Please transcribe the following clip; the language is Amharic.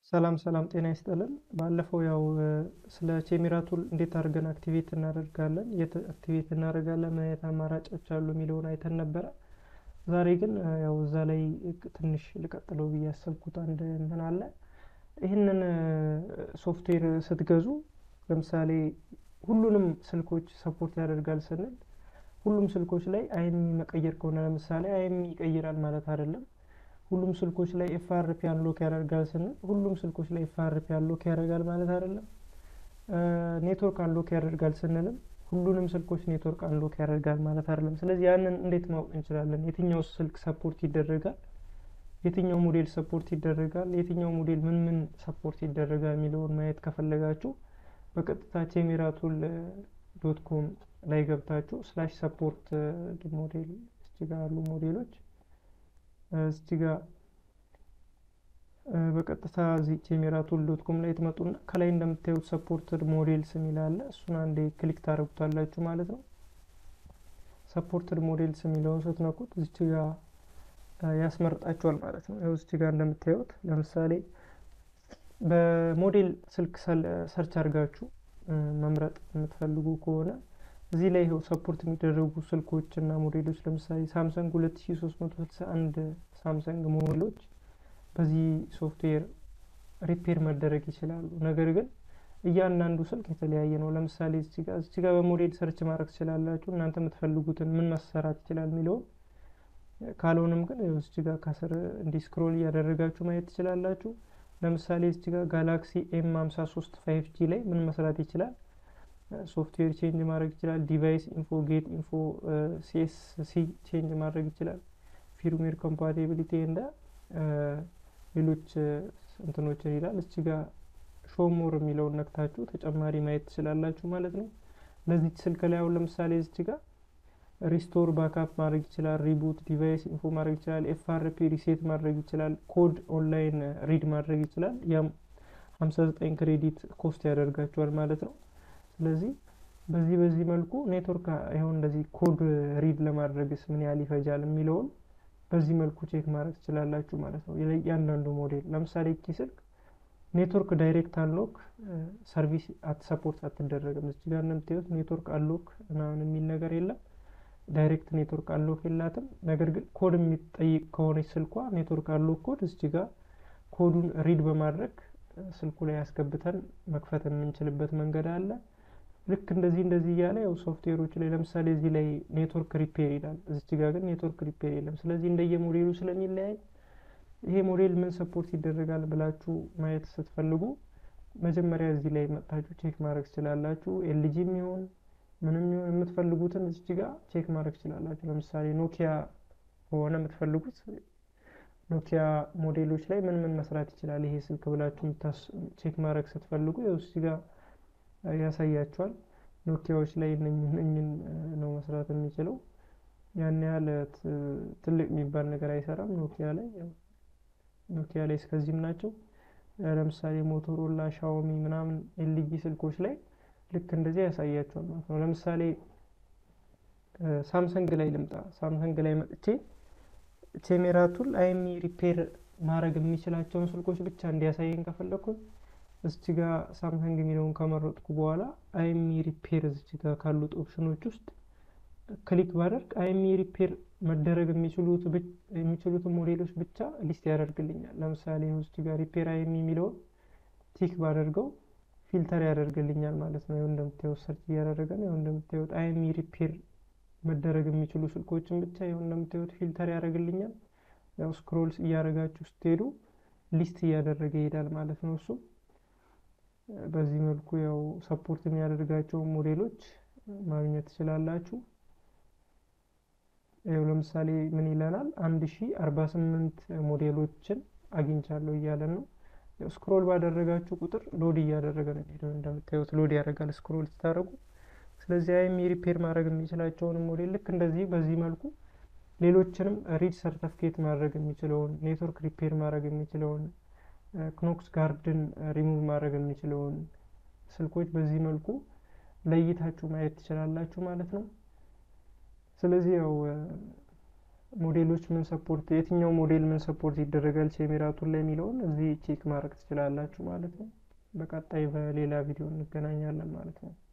ሰላም ሰላም ጤና ይስጥልን። ባለፈው ያው ስለ ቼሜራ ቱል እንዴት አድርገን አክቲቬት እናደርጋለን፣ የት አክቲቬት እናደርጋለን፣ ምን አይነት አማራጮች አሉ የሚለውን አይተን ነበረ። ዛሬ ግን ያው እዛ ላይ ትንሽ ልቀጥለው ብዬ ያሰብኩት አንድ እንትን አለ። ይህንን ሶፍትዌር ስትገዙ ለምሳሌ ሁሉንም ስልኮች ሰፖርት ያደርጋል ስንል ሁሉም ስልኮች ላይ አይሚ መቀየር ከሆነ ለምሳሌ አይሚ ይቀይራል ማለት አይደለም። ሁሉም ስልኮች ላይ ኤፍአርፒ አንሎክ ያደርጋል ስንል ሁሉም ስልኮች ላይ ኤፍአርፒ አንሎክ ያደርጋል ማለት አይደለም። ኔትወርክ አንሎክ ያደርጋል ስንልም ሁሉንም ስልኮች ኔትወርክ አንሎክ ያደርጋል ማለት አይደለም። ስለዚህ ያንን እንዴት ማወቅ እንችላለን? የትኛው ስልክ ሰፖርት ይደረጋል፣ የትኛው ሞዴል ሰፖርት ይደረጋል፣ የትኛው ሞዴል ምን ምን ሰፖርት ይደረጋል የሚለውን ማየት ከፈለጋችሁ በቀጥታ ቼሜራ ቱል ዶት ኮም ላይ ገብታችሁ ስላሽ ሰፖርት ሞዴል እስቲ ጋር ያሉ ሞዴሎች እስቲ ጋር በቀጥታ እዚህ ቼሜራ ቱል ዶት ኮም ላይ ትመጡና ከላይ እንደምታዩት ሰፖርትድ ሞዴልስ የሚል አለ። እሱን አንዴ ክሊክ ታደርጉታላችሁ ማለት ነው። ሰፖርትድ ሞዴልስ የሚለውን ስትነኩት እዚች ጋር ያስመርጣችኋል ማለት ነው። ይኸው እዚች ጋር እንደምታዩት ለምሳሌ በሞዴል ስልክ ሰርች አድርጋችሁ መምረጥ የምትፈልጉ ከሆነ እዚህ ላይ ይኸው ሰፖርት የሚደረጉ ስልኮች እና ሞዴሎች ለምሳሌ ሳምሰንግ 2361 ሳምሰንግ ሞዴሎች በዚህ ሶፍትዌር ሪፔር መደረግ ይችላሉ። ነገር ግን እያንዳንዱ ስልክ የተለያየ ነው። ለምሳሌ እዚህ ጋር እዚህ ጋር በሞዴል ሰርች ማድረግ ትችላላችሁ እናንተ የምትፈልጉትን ምን መሰራት ይችላል የሚለውን ካልሆነም ግን እዚህ ጋር ከስር እንዲህ ስክሮል እያደረጋችሁ ማየት ትችላላችሁ። ለምሳሌ እዚህ ጋር ጋላክሲ ኤም 53 ፋይቭ ጂ ላይ ምን መስራት ይችላል? ሶፍትዌር ቼንጅ ማድረግ ይችላል። ዲቫይስ ኢንፎ፣ ጌት ኢንፎ፣ ሲኤስሲ ቼንጅ ማድረግ ይችላል። ፊርምዌር ኮምፓቲቢሊቲ እንደ ሌሎች እንትኖችን ይላል። እዚህ ጋር ሾሞር የሚለውን ነክታችሁ ተጨማሪ ማየት ትችላላችሁ ማለት ነው። ለዚች ስልክ ላይ አሁን ለምሳሌ እዚህ ጋር ሪስቶር ባካፕ ማድረግ ይችላል። ሪቡት ዲቫይስ ኢንፎ ማድረግ ይችላል። ኤፍአርፒ ሪሴት ማድረግ ይችላል። ኮድ ኦንላይን ሪድ ማድረግ ይችላል። ያም 59 ክሬዲት ኮስት ያደርጋቸዋል ማለት ነው። ስለዚህ በዚህ በዚህ መልኩ ኔትወርክ ይኸው እንደዚህ ኮድ ሪድ ለማድረግስ ምን ያህል ይፈጃል የሚለውን በዚህ መልኩ ቼክ ማድረግ ትችላላችሁ ማለት ነው። እያንዳንዱ ሞዴል ለምሳሌ እቺ ስልክ ኔትወርክ ዳይሬክት አንሎክ ሰርቪስ ሰፖርት አትደረግም። እዚህ ጋር እንደምታዩት ኔትወርክ አንሎክ ምናምን የሚል ነገር የለም። ዳይሬክት ኔትወርክ አንሎክ የላትም። ነገር ግን ኮድ የሚጠይቅ ከሆነች ስልኳ ኔትወርክ አንሎክ ኮድ እዚህ ጋር ኮዱን ሪድ በማድረግ ስልኩ ላይ ያስገብተን መክፈት የምንችልበት መንገድ አለ። ልክ እንደዚህ እንደዚህ እያለ ያው ሶፍትዌሮች ላይ ለምሳሌ እዚህ ላይ ኔትወርክ ሪፔር ይላል። እዚች ጋር ግን ኔትወርክ ሪፔር የለም። ስለዚህ እንደየ ሞዴሉ ስለሚለያይ ይሄ ሞዴል ምን ሰፖርት ይደረጋል ብላችሁ ማየት ስትፈልጉ መጀመሪያ እዚህ ላይ መጥታችሁ ቼክ ማድረግ ትችላላችሁ። ኤልጂ የሚሆን ምንም ይሁን የምትፈልጉትን እዚች ጋር ቼክ ማድረግ ትችላላችሁ። ለምሳሌ ኖኪያ ከሆነ የምትፈልጉት ኖኪያ ሞዴሎች ላይ ምን ምን መስራት ይችላል ይሄ ስልክ ብላችሁ ቼክ ማድረግ ስትፈልጉ ያው እዚህ ጋር ያሳያቸዋል። ኖኪያዎች ላይ እነኝን ነው መስራት የሚችለው። ያን ያህል ትልቅ የሚባል ነገር አይሰራም። ኖኪያ ላይ ኖኪያ ላይ እስከዚህም ናቸው። ለምሳሌ ሞቶሮላ፣ ሻዎሚ ምናምን ኤልጂ ስልኮች ላይ ልክ እንደዚህ ያሳያቸዋል ማለት ነው። ለምሳሌ ሳምሰንግ ላይ ልምጣ። ሳምሰንግ ላይ መጥቼ ቼሜራ ቱል አይሚ ሪፔር ማድረግ የሚችላቸውን ስልኮች ብቻ እንዲያሳየን ከፈለኩኝ እዚች ጋር ሳምሰንግ የሚለውን ከመረጥኩ በኋላ አይሚ ሪፔር እዚች ጋር ካሉት ኦፕሽኖች ውስጥ ክሊክ ባደርግ አይሚ ሪፔር መደረግ የሚችሉትን ሞዴሎች ብቻ ሊስት ያደርግልኛል። ለምሳሌ እዚች ጋር ሪፔር አይሚ የሚለውን ቲክ ባደርገው ፊልተር ያደርግልኛል ማለት ነው። ይኸው እንደምታዩት ሰርች እያደረገ ነው። ይኸው እንደምታዩት አይሚ ሪፔር መደረግ የሚችሉ ስልኮችን ብቻ ይኸው እንደምታዩት ፊልተር ያደርግልኛል። ያው ስክሮልስ እያደረጋችሁ ስትሄዱ ሊስት እያደረገ ይሄዳል ማለት ነው እሱ በዚህ መልኩ ያው ሰፖርት የሚያደርጋቸው ሞዴሎች ማግኘት ትችላላችሁ። ያው ለምሳሌ ምን ይለናል? አንድ ሺ አርባ ስምንት ሞዴሎችን አግኝቻለሁ እያለን ነው። ስክሮል ባደረጋችሁ ቁጥር ሎድ እያደረገ ነው የሚሄደው። እንደምታዩት ሎድ ያደርጋል ስክሮል ስታደርጉ። ስለዚህ አይሚ ሪፔር ማድረግ የሚችላቸውን ሞዴል ልክ እንደዚህ በዚህ መልኩ ሌሎችንም ሪድ ሰርተፍኬት ማድረግ የሚችለውን ኔትወርክ ሪፔር ማድረግ የሚችለውን ክኖክስ ጋርድን ሪሙቭ ማድረግ የሚችለውን ስልኮች በዚህ መልኩ ለይታችሁ ማየት ትችላላችሁ ማለት ነው። ስለዚህ ያው ሞዴሎች ምን ሰፖርት የትኛው ሞዴል ምን ሰፖርት ይደረጋል ቼሜራቱን ላይ የሚለውን እዚህ ቼክ ማድረግ ትችላላችሁ ማለት ነው። በቀጣይ በሌላ ቪዲዮ እንገናኛለን ማለት ነው።